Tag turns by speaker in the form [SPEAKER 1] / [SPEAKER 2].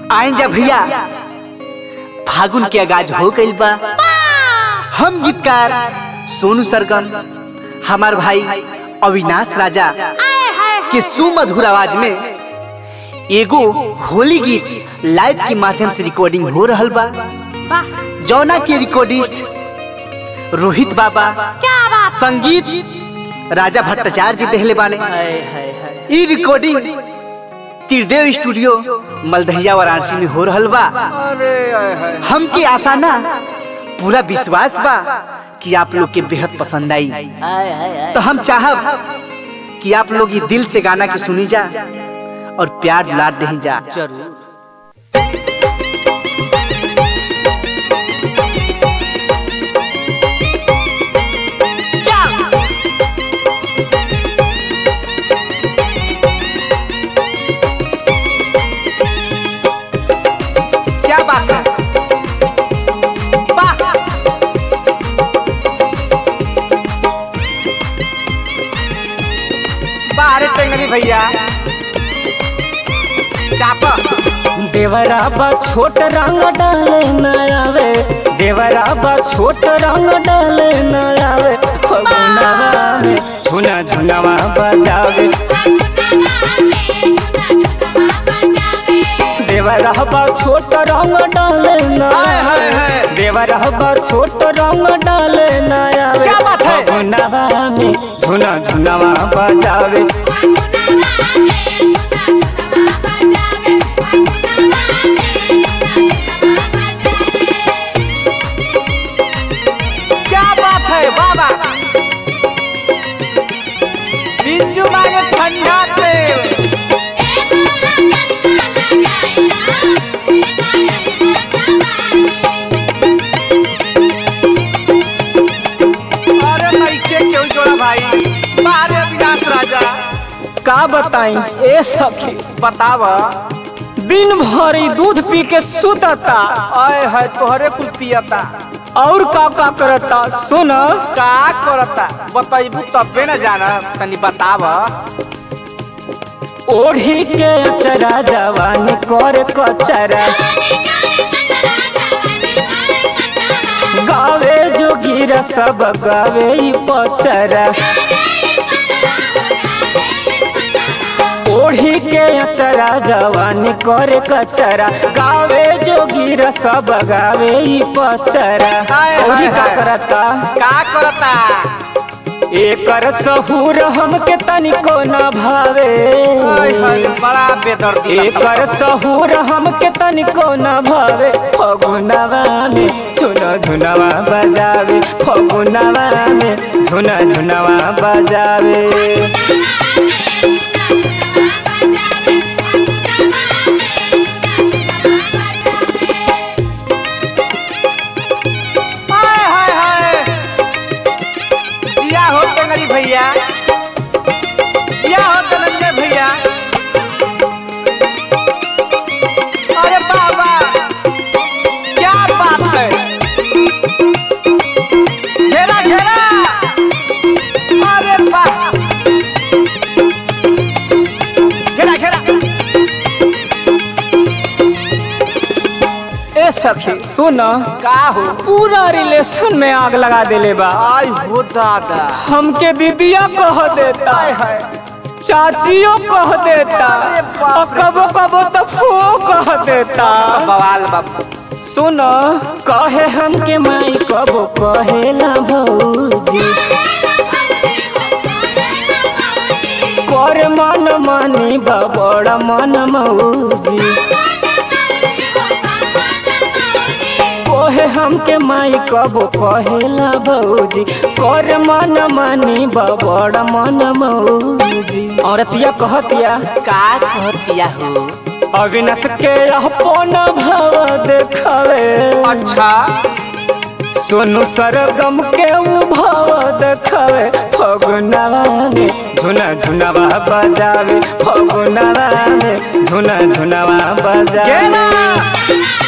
[SPEAKER 1] आइन जा भैया फागुन के आगाज हो गइल बा हम गीतकार सोनू सरगम हमार भाई अविनाश राजा के सुमधुर आवाज में एगो होली गीत लाइव के माध्यम से रिकॉर्डिंग हो रहल बा जौना के रिकॉर्डिस्ट रोहित बाबा
[SPEAKER 2] क्या बात
[SPEAKER 1] संगीत राजा भट्टाचार्य जी देहले बाने ई रिकॉर्डिंग त्रिदेव स्टूडियो मलदहिया वाराणसी में हो रहल बा हमके आशा ना पूरा विश्वास बा कि आप लोग के बेहद पसंद आई तो हम चाहब कि आप लोग ये दिल से गाना के सुनी जा और प्यार दुलार दही जा
[SPEAKER 3] जरूर
[SPEAKER 1] क्या बात है वाह! बाहर टेंगरी भैया चापा
[SPEAKER 3] देवरा बा छोट रंग डाले न आवे देवरा बा छोट रंग डाले न आवे फगुनवा में झुना झुनवा बजावे देवरा बा छोट रंग डाले न
[SPEAKER 1] हाय, हाय,
[SPEAKER 3] आवे
[SPEAKER 1] हाय।
[SPEAKER 3] देवरा बा छोट रंग डाले न आवे
[SPEAKER 1] क्या बात है?
[SPEAKER 3] फगुनवा में झुना झुनवा बजावे
[SPEAKER 1] क्या बात है बाबा बिंजू मांगे ठंडा तेल अरे नइखे क्यों जोड़ा भाई बाहर अविनाश राजा
[SPEAKER 3] का बताई ए सखी
[SPEAKER 1] बताव
[SPEAKER 3] दिन भर ई दूध पी के सुतता
[SPEAKER 1] आए है तोहरे कुल पियता
[SPEAKER 3] और का का करता सुन
[SPEAKER 1] का करता बतैबू तबे न जाना तनी बताव
[SPEAKER 3] ओढ़ी के अचरा जवानी कर कचरा गावे जोगीरा सब गावे ई पचरा ओढ़ी के अचरा जवानी कर कचरा गावे जोगीरा सब गावे ई पचरा
[SPEAKER 1] हाय,
[SPEAKER 3] ओढ़ी
[SPEAKER 1] हाय,
[SPEAKER 3] का
[SPEAKER 1] हाय।
[SPEAKER 3] करता
[SPEAKER 1] का करता
[SPEAKER 3] एकर सहूर हमके तनिको न भावे
[SPEAKER 1] आय हाय बड़ा बेदर्दी
[SPEAKER 3] एकर सहूर हमके तनिको न भावे फगुनवा में झुना झुनवा बजावे फगुनवा में झुना झुनवा बजावे
[SPEAKER 1] हाय हाय हाय जिया हो टेंगरी भैया जिया हो धनंजय भैया अरे बाबा क्या बात है घेरा घेरा अरे वाह घेरा घेरा
[SPEAKER 3] ए सखी सुन
[SPEAKER 1] का हो
[SPEAKER 3] पूरा रिलेशन में आग लगा देले बा
[SPEAKER 1] आई हो दादा
[SPEAKER 3] हमके दीदिया कह देता
[SPEAKER 1] हाय हाय
[SPEAKER 3] चाचियो कह देता
[SPEAKER 1] अरे बाप
[SPEAKER 3] और कबो कबो तो फो कह देता
[SPEAKER 1] बवाल बाबा
[SPEAKER 3] सुन कहे हमके माई कबो कहेला भौजी कर मन मानी बड़ मन मौजी कहे हमके माई कबो कहेला भौजी कर मन मानी बड़ मन मौजी औरतिया कहतिया
[SPEAKER 1] का कहतिया हो
[SPEAKER 3] अविनाश के अपन भाव देखावे
[SPEAKER 1] अच्छा
[SPEAKER 3] सोनू सरगम के उ भाव देखावे फगुनवा में झुना झुनवा बजावे फगुनवा में झुना झुनवा बजावे
[SPEAKER 1] गेना